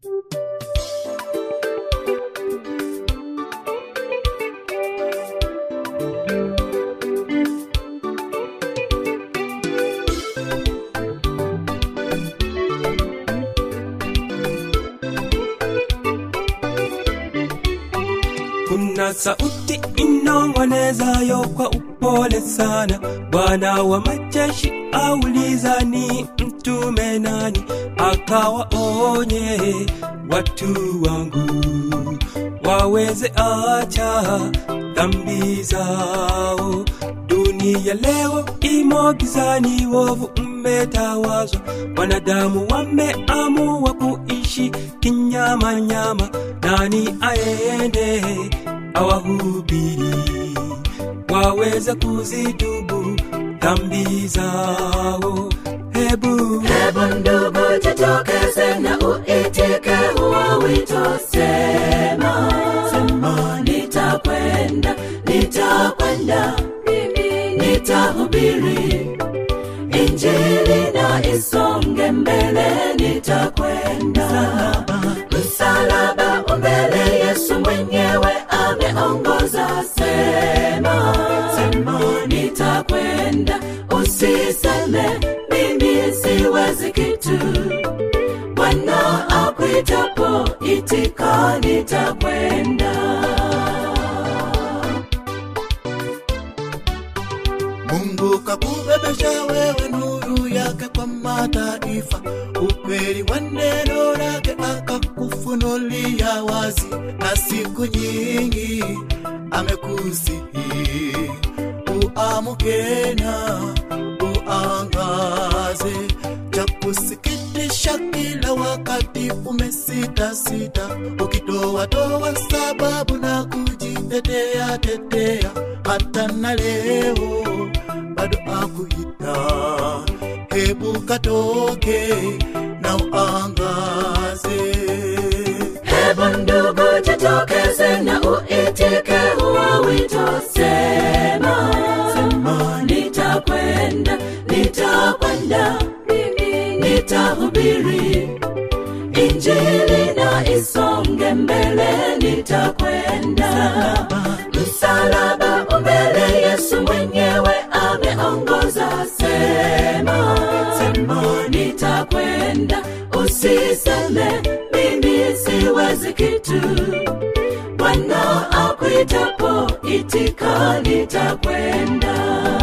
kuna sauti inong'onezayo kwa upole sana bwana wa majeshi auliza ni mtume nani akawaonye watu wangu waweze acha dhambi zao dunia leo imo gizani wovu umetawazwa wanadamu wameamua kuishi kinyamanyama nani aende awahubiri waweze kuzidubu dhambi zao hebu hebu ndugu jitokeze na uitike huo wito sema sema nitakwenda nitakwenda mimi nitahubiri injili na isonge mbele nitakwenda msalaba umbele yesu mwenyewe ameongoza sema sema nitakwenda usiseme mimi siwezi kitu bwana akwitapo itika nitakwenda mungu kakubebesha wewe nuru yake kwa mataifa ukweli wa neno lake akakufunulia wazi na siku nyingi amekusihi uamuke na uangaze cha kusikitisha kila wakati umesitasita ukitoatoa sababu na kujitetea tetea hata na leo bado akuita hebu katoke na uangaze hebu ndugu jitokeze na uitike huo wito sema sema nitakwenda nitakwenda mimi nitahubiri injili na isonge mbele nitakwenda msalaba umbele yesu mwenyewe ameongoza sema sema nitakwenda usiseme mimi siwezi kitu bwana akwitapo itika nitakwenda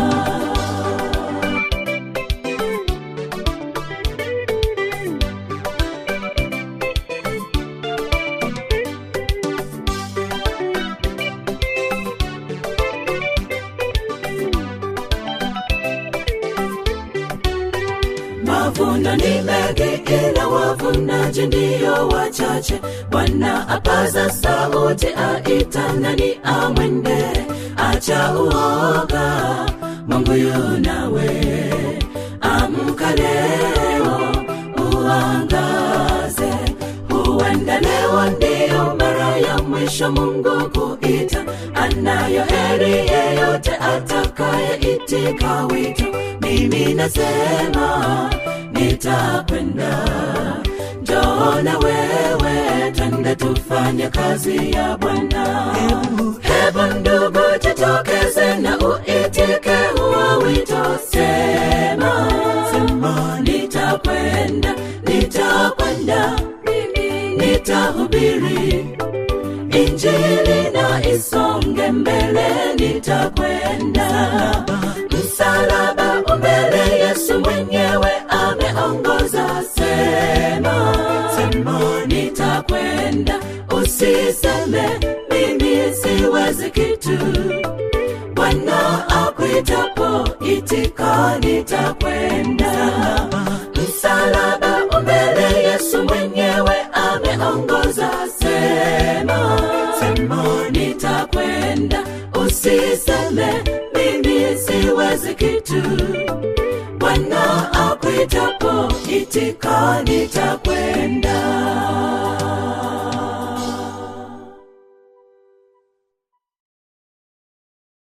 mavuno ni mengi ila wavunaji ndiyo wachache bwana apaza sauti aita nani amwende acha uoga mungu yunawe amka leo uangaze huenda leo ndiyo mara ya mwisho mungu kuita anayo heri yeyote atakayeitika wito mimi nasema nitakwenda njoo na wewe twende tufanye kazi ya bwana hebu ndugu jitokeze na uitike huo wito sema sema nitakwenda nitakwenda mimi nitahubiri injili na isonge mbele nitakwenda msalaba umbele yesu mwenyewe ameongoza sema sema nitakwenda usiseme mimi siwezi kitu bwana akwitapo itika nitakwenda msalaba umbele yesu mwenyewe ameongoza sema sema nitakwenda usiseme mimi siwezi kitu bwana akwitapo itika nitakwenda